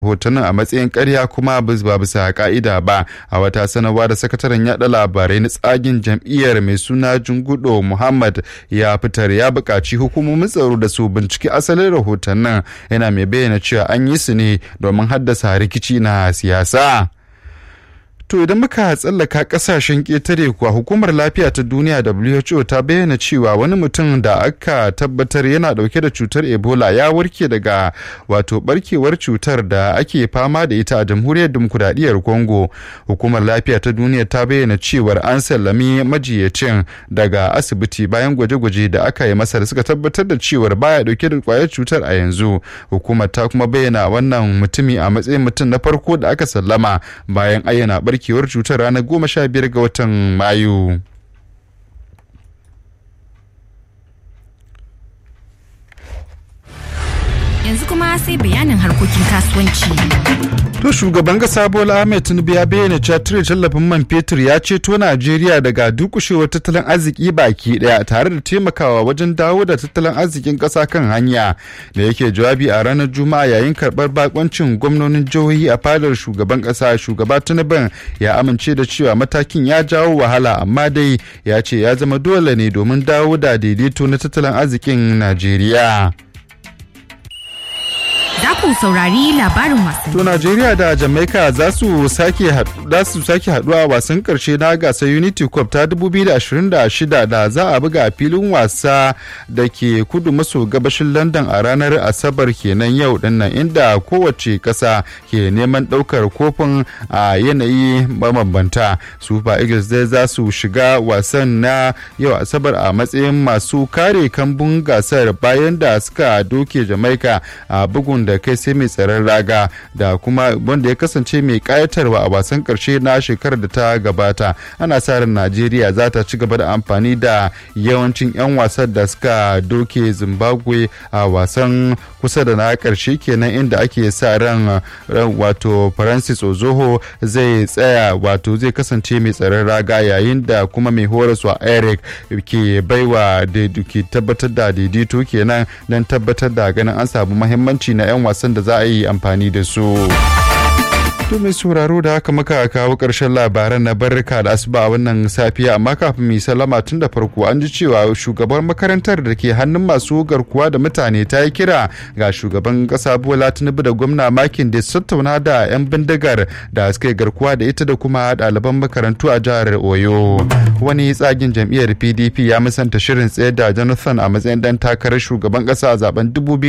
hotunan a matsayin karya kuma ba bisa ka'ida ba a wata sanarwa da sakataren yada labarai na tsagin jam'iyyar mai suna jungudo muhammad ya fitar ya buƙaci hukumomin tsaro da su binciki asalin rahotannin yana mai bayyana cewa an yi su ne domin haddasa rikici na siyasa. To idan muka tsallaka kasashen ƙetare kuwa hukumar lafiya ta duniya WHO ta bayyana cewa wani mutum da aka tabbatar yana ɗauke da cutar Ebola ya warke daga wato barkewar cutar da ake fama da ita a jamhuriyar demokuraɗiyyar Congo. Hukumar lafiya ta duniya ta bayyana cewar an sallami majiyacin daga asibiti bayan gwaje-gwaje da aka yi masa da suka tabbatar da cewar baya ɗauke da kwayar cutar a yanzu. Hukumar ta kuma bayyana wannan mutumi a matsayin mutum na farko da aka sallama bayan ayyana barkewar barkewar cutar ranar goma sha biyar ga watan mayu yanzu kuma sai bayanin harkokin kasuwanci To shugaban kasa Bola Ahmed Tinubu ya bayyana cewa cire tallafin man fetur ya ceto Najeriya daga durkushewar tattalin arziki baki daya tare da taimakawa wajen dawo da tattalin arzikin kasa kan hanya da yake jawabi a ranar Juma'a yayin karbar bakoncin gwamnonin jihohi a fadar shugaban kasa shugaba Tinubu ya amince da cewa matakin ya jawo wahala amma dai ya ce ya zama dole ne domin dawo da daidaito na tattalin arzikin Najeriya. za ku saurari labarin wasanni. To Najeriya da Jamaica za su sake za su sake haduwa wasan karshe na gasar Unity Cup ta 2026 da za a buga a filin wasa da ke kudu maso gabashin London a ranar Asabar kenan yau dinnan inda kowace kasa ke neman daukar kofin a yanayi mabambanta. Super Eagles dai za su shiga wasan na yau Asabar a matsayin masu kare kambun gasar bayan da suka doke Jamaica a bugun da kai sai mai tsaron raga da kuma wanda ya kasance mai kayatarwa a wasan karshe na shekarar da ta gabata ana sa ran najeriya za ta ci gaba da amfani da yawancin 'yan wasan da suka doke zimbabwe a wasan kusa da na karshe kenan inda ake sa ran wato francis ozoho zai tsaya wato zai kasance mai tsaron raga yayin da kuma mai horaswa eric ke baiwa ke tabbatar da daidaito kenan don tabbatar da ganin an samu mahimmanci na 'yan wasan da za a yi amfani da su. To mai sauraro da haka muka kawo ƙarshen labaran na barka da asuba a wannan safiya amma kafin mu salama tun da farko an ji cewa shugaban makarantar da ke hannun masu garkuwa da mutane ta yi kira ga shugaban ƙasa Bola Tinubu da gwamna Makin da tattauna da 'yan bindigar da suka yi garkuwa da ita da kuma ɗaliban makarantu a jihar Oyo. Wani tsagin jam'iyyar PDP ya musanta shirin tsayar da Jonathan a matsayin dan takarar shugaban ƙasa a zaben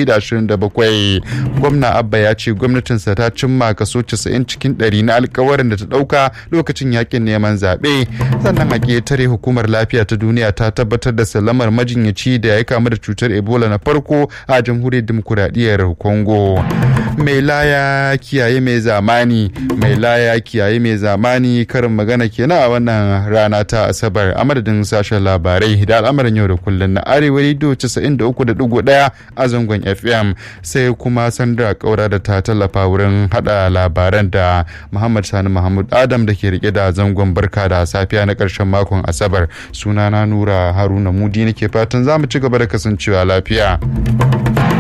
2027. Gwamna Abba ya ce gwamnatinsa ta cimma kaso 90 cikin ɗari na alkawarin da ta ɗauka lokacin yakin neman zaɓe sannan a ƙetare hukumar lafiya ta duniya ta tabbatar da salamar majinyaci da ya kamu da cutar ebola na farko a jamhuriyar demokuraɗiyyar congo mai laya kiyaye mai zamani mai laya kiyaye mai zamani karin magana kenan a wannan rana ta asabar a madadin sashen labarai da al'amarin yau da kullum na arewa rediyo 93.1 a zangon fm sai kuma sandra kaura da ta tallafa wurin hada labaran da Muhammad Sani Muhammad Adam da ke rike da zangon barka da safiya na ƙarshen makon Asabar. Sunana Nura Haruna Mudi nake fatan za mu ci gaba da kasancewa lafiya.